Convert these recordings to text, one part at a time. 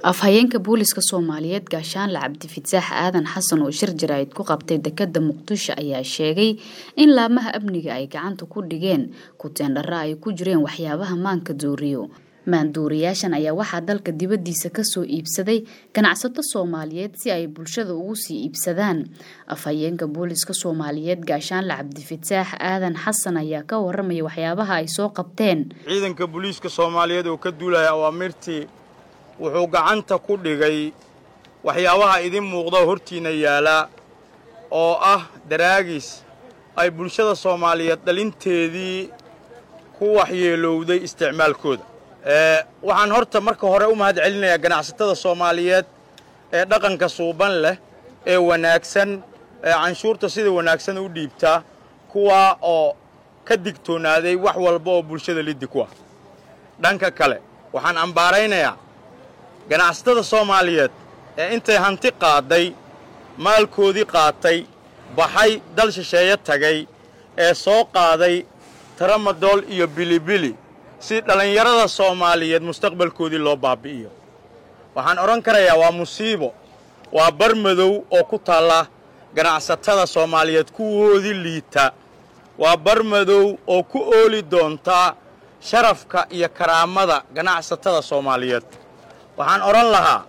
afhayeenka booliska soomaaliyeed gaashaanle cabdifataax aadan xasan oo shir jaraa'id ku qabtay dekada muqdisho ayaa sheegay in laamaha amniga ay gacanta ku dhigeen kuteendharo ay ku jireen waxyaabaha maanka dooriyo maanduuriyaashan ayaa waxaa dalka dibadiisa kasoo iibsaday ganacsato soomaaliyeed si ay bulshada ugu sii iibsadaan afhayeenka booliska soomaaliyeed gaashaanle cabdifataax aadan xasan ayaa ka waramaya waxyaabaha ay soo qabteen ciidanka booliiska soomaaliyeed oo ka duulaya awaamirtii wuxuu gacanta ku dhigay waxyaabaha idin muuqda hortiinna yaala oo ah daraagis ay bulshada soomaaliyeed dhalinteedii ku waxyeelowday isticmaalkooda waxaan horta marka hore u mahad celinayaa ganacsatada soomaaliyeed ee dhaqanka suuban leh ee wanaagsan ee canshuurta sida wanaagsan u dhiibtaa kuwaa oo ka digtoonaaday wax walba oo bulshada liddi ku ah dhanka kale waxaan ambaaraynayaa ganacsatada soomaaliyeed ee intay hanti qaadday maalkoodii qaatay baxay dal shisheeye tagay ee soo qaaday taramadool iyo bilibili si dhallinyarada soomaaliyeed mustaqbalkoodii loo baabbi'iyo waxaan odhan karayaa waa musiibo waa bar madow oo ku taalla ganacsatada soomaaliyeed kuwoodii liita waa bar madow oo ku ooli doontaa sharafka iyo karaamada ganacsatada soomaaliyeed waxaan odhan lahaa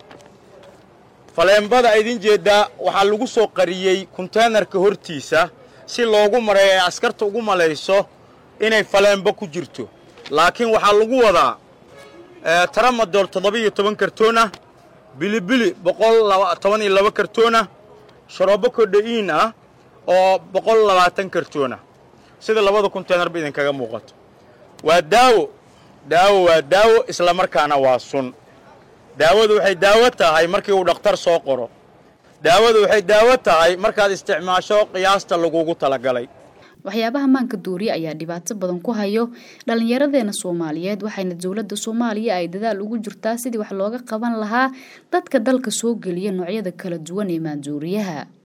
faleembada idin jeeddaa waxaa lagu soo qariyey konteenarka hortiisa si loogu mareeyo ay askarta ugu malayso inay faleembo ku jirto laakiin waxaa lagu wadaa taramadool toddoba-iyo toban kartoonah bilibili boqol toban iyo laba kartoonah sharoobo kodha'iin ah oo boqol labaatan kartoonah sida labada konteenarba idinkaga muuqato waa daawo daawo waa daawo islamarkaana waa sun daawadu waxay daawo tahay markii uu dhakhtar soo qoro daawadu waxay daawo tahay markaad isticmaasho qiyaasta lagugu talagalay waxyaabaha maanka dooriye ayaa dhibaato badan ku hayo dhallinyaradeena soomaaliyeed waxayna dowladda soomaaliya ay dadaal ugu jirtaa sidii wax looga qaban lahaa dadka dalka soo geliya noocyada kala duwan ee maanduuriyaha